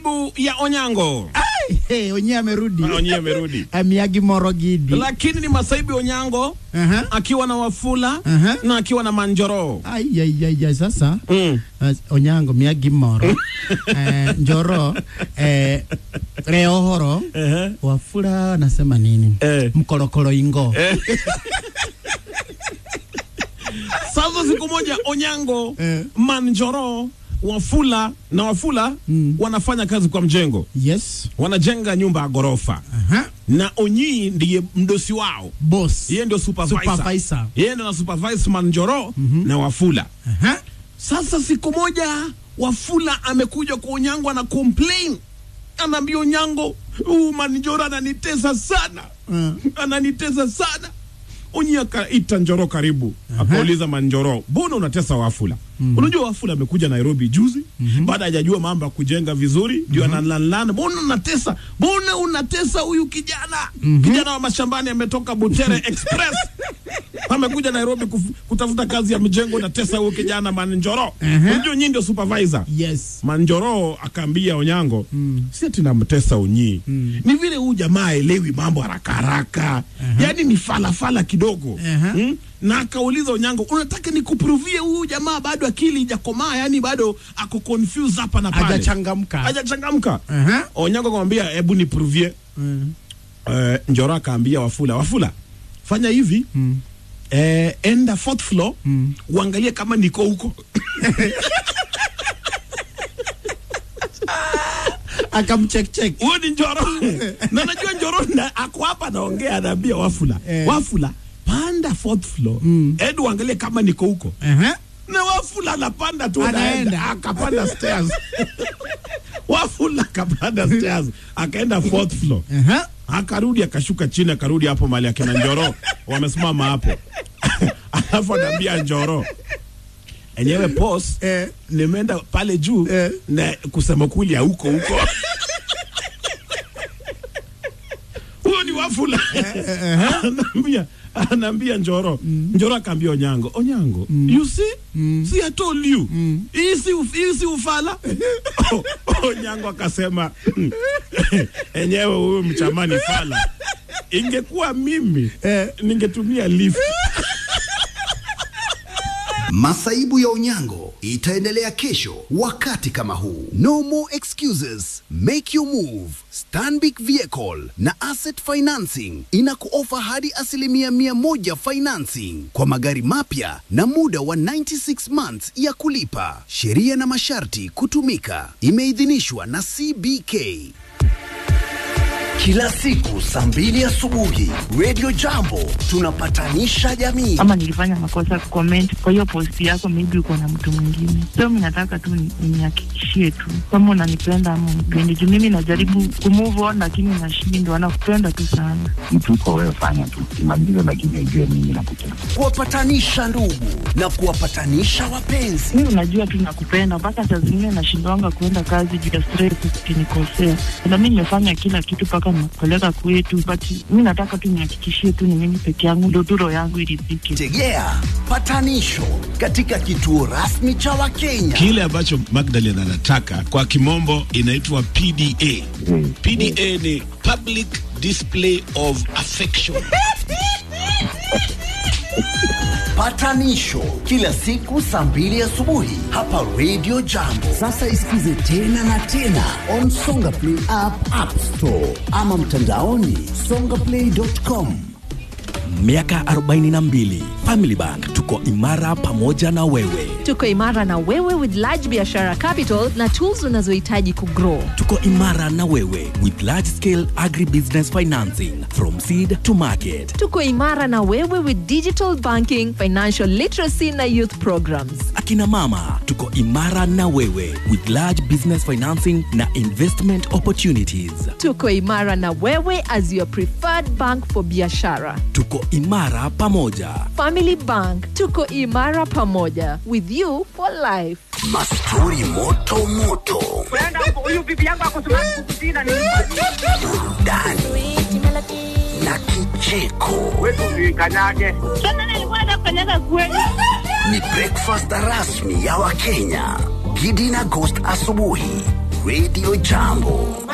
masaibu ya Onyango. Hey, Onye amerudi. Onye amerudi. Amiagi Morogidi. Lakini ni masaibu ya Onyango Aha. akiwa na Wafula Aha. na akiwa na Manjoro. Ai, ai, ai, ai, sasa Mm. As- Onyango miagi moro eh, Njoro eh, Reohoro Ehe. Wafula anasema nini? Eh. Mkorokoro ingo Sasa siku moja Onyango, Eh. Manjoro, Wafula na Wafula Mm. wanafanya kazi kwa mjengo, Yes. wanajenga nyumba ya ghorofa Aha. na Onyi ndiye mdosi wao, Boss. yeye ndio supervisor, Supervisor. yeye ndio na supervise Manjoro na Wafula. Aha. Sasa siku moja Wafula amekuja kwa Onyango ana complain, anaambia Onyango, huu Manjoro ananitesa sana Mm. ananitesa sana. Onyi akaita Njoro karibu, akauliza Manjoro, mbona unatesa Wafula? Unajua Wafula amekuja Nairobi juzi baada hajajua mambo ya kujenga vizuri, ndio analalana, mbona unatesa, mbona unatesa huyu kijana? Kijana wa mashambani ametoka Butere Express amekuja Nairobi kuf, kutafuta kazi ya mjengo, unatesa huyu kijana Manjoro. Unajua nyinyi ndio supervisor Yes. Manjoro akaambia Onyango mm. si ati namtesa Onyi mm. ni vile huyu jamaa aelewi mambo haraka haraka yaani ni falafala kidogo Aha. mm? na akauliza Onyango, unataka nikupruvie huyu jamaa bado akili ijakomaa, yani bado ako confused hapa na pale, Hajachangamka. hajachangamka. Aha. Onyango akamwambia hebu nipruvie. Mm. Uh, Njoro akaambia Wafula, Wafula fanya hivi Mm. eh, enda fourth floor Mm. uangalie kama niko huko Akamcheck check. huyo ni Njoro na najua Njoro na ako hapa anaongea, anaambia Wafula Eh. Wafula panda fourth floor Mm. edi uangalie kama niko huko Aha. na Wafula anapanda tu Anaenda. anaenda akapanda stairs Wafula akapanda stairs akaenda fourth floor Aha. akarudi akashuka chini akarudi hapo mali akina Njoro wamesimama hapo alafu anaambia Njoro enyewe pos Eh. nimeenda pale juu Eh. na kusema kweli huko huko huyo ni Wafula anaambia anaambia Njoro Njoro akaambia Onyango Onyango you see see I told you hii si uf- hii si ufala Onyango akasema "Mm, enyewe huyu mchamani fala ingekuwa mimi Eh. ningetumia lift Masaibu ya Onyango itaendelea kesho wakati kama huu. No more excuses. Make your move. Stanbic Vehicle na Asset Financing inakuofa hadi asilimia mia moja financing kwa magari mapya na muda wa 96 months ya kulipa. Sheria na masharti kutumika. Imeidhinishwa na CBK. Kila siku saa mbili asubuhi, Radio Jambo tunapatanisha jamii. ama nilifanya makosa comment kwa hiyo post yako, maybe uko na mtu mwingine. So mimi nataka tu ni- nihakikishie tu kama unanipenda ama unipendi, juu mimi najaribu kumove on lakini nashindwa. Nakupenda tu sana. mtu uko wewe, fanya tu kimaliza, lakini ujue mimi nakupenda. kuwapatanisha ndugu na kuwapatanisha wapenzi. Mimi unajua tu nakupenda, mpaka saa zingine nashindwanga kuenda kazi juu ya stress, ukinikosea. Na mimi nimefanya kila kitu mpaka nimekupeleka kwetu, but mimi nataka tu nihakikishie tu ni mimi peke yangu, ndio tu roho yangu iridhike. Tegea patanisho katika kituo rasmi cha Wakenya. kile ambacho Magdalene anataka kwa kimombo inaitwa PDA. Mm. PDA ni public display of affection. Patanisho kila siku saa mbili asubuhi hapa Radio Jambo. Sasa isikize tena na tena on Songa Play app, App Store ama mtandaoni songaplay.com. Miaka 42 Family Bank tuko imara pamoja na wewe. Tuko imara na wewe with large biashara capital na tools unazohitaji kugrow. Tuko imara na wewe with large scale agribusiness financing from seed to market. Tuko imara na wewe with digital banking, financial literacy na youth programs. Akina mama tuko imara na wewe with large business financing na investment opportunities. Tuko imara na wewe as your preferred bank for biashara. Tuko imara pamoja. Family Bank, tuko imara pamoja with you for life. Mastori moto moto, burudani na kicheko. Sasa nilikuwa nafanyaga kweli. Ni breakfast rasmi ya Wakenya. Gidi na Ghost asubuhi, Radio Jambo.